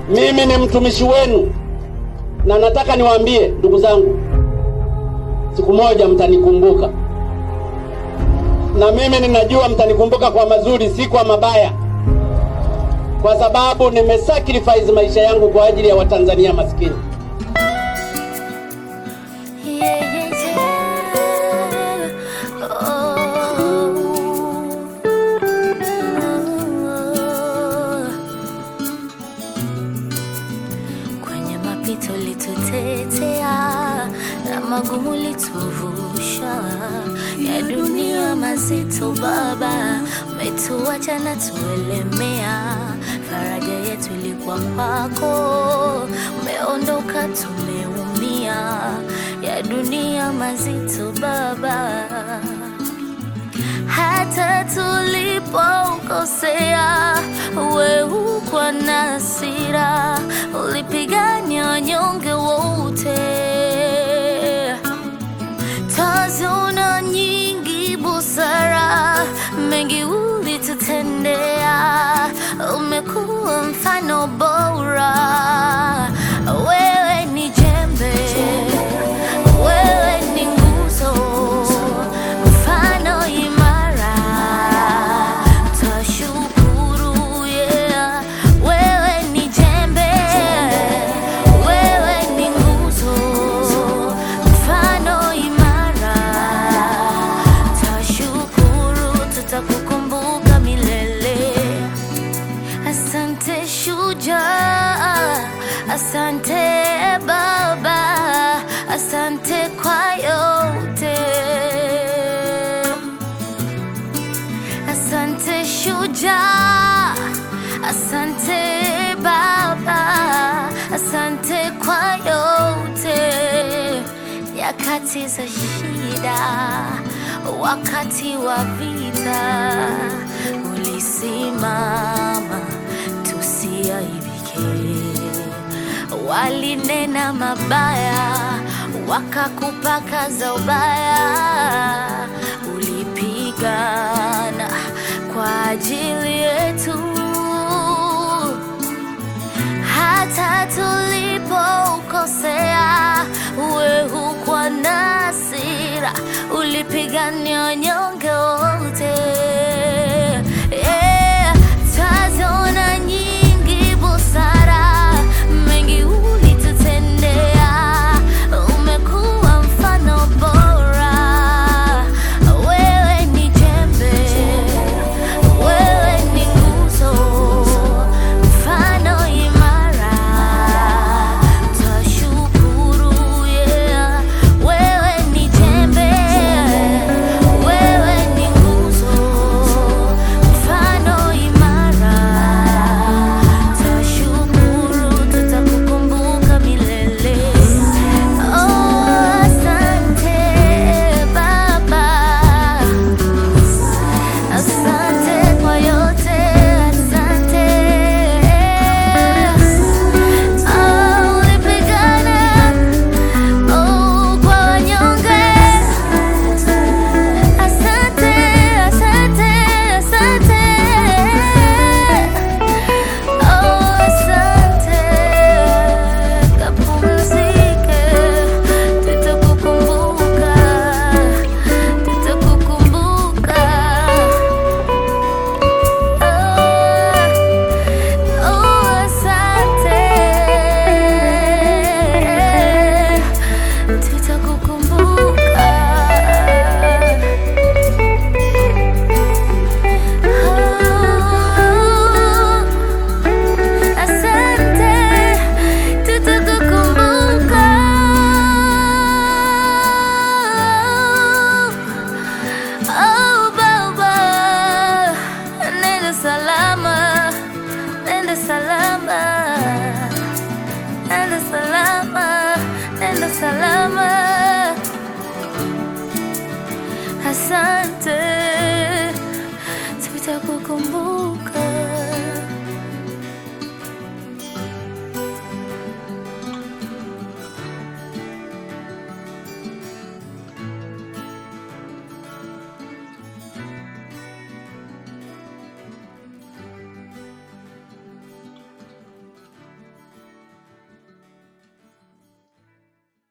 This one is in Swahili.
Mimi ni mtumishi wenu na nataka niwaambie ndugu zangu, siku moja mtanikumbuka, na mimi ninajua mtanikumbuka kwa mazuri, si kwa mabaya, kwa sababu nimesacrifice maisha yangu kwa ajili ya Watanzania maskini. Yeah, yeah, yeah. Oh. Kwenye mapito litutetea na magumu lituvusha, ya dunia mazito Baba, umetuacha na tuelemea. Faraja yetu ilikuwa kwako, umeondoka tumeumia, ya dunia mazito Baba hata tulipokosea, wewe kwa nasira ulipigania wanyonge wote. Tazona nyingi busara, mengi ulitutendea, umekuwa mfano bora. Wewe ni jembe, wewe ni nguzo, mfano imara. Twashukuru, yeah. Wewe ni jembe, wewe ni nguzo, mfano imara. Twashukuru, tutakukumbuka milele. Asante shujaa, asante Baba, asante kwa yote. Asante shujaa, asante Baba, asante kwa yote. Nyakati za shida, wakati wa vita, ulisimama tusiaibike. Walinena mabaya, wakakupaka za ubaya, ulipigana kwa ajili yetu hata tulipokosea, wewe hukwa na hasira, ulipigania wanyonge wote. Yeah, twaziona nyingi busara, mengi ulitutendea, umekuwa mfano bora. Wewe ni jembe, wewe ni nguzo, mfano imara. Twashukuru, yeah. Wewe ni jembe, wewe ni nguzo, mfano imara. Twashukuru, tutakukumbuka milele. Oh, asante Baba. Asante kwa yote, asante. Oh, ulipigana, oh, kwa wanyonge. Asante, asante, asante. Oh, asante. Kapumzike, tutakukumbuka, tutakukumbuka. Oh, asante. Tutakukumbuka. Asante, tutakukumbuka. Oh, Baba, nenda salama, nenda salama, nenda salama, nenda salama. Asante, tutakukumbuka.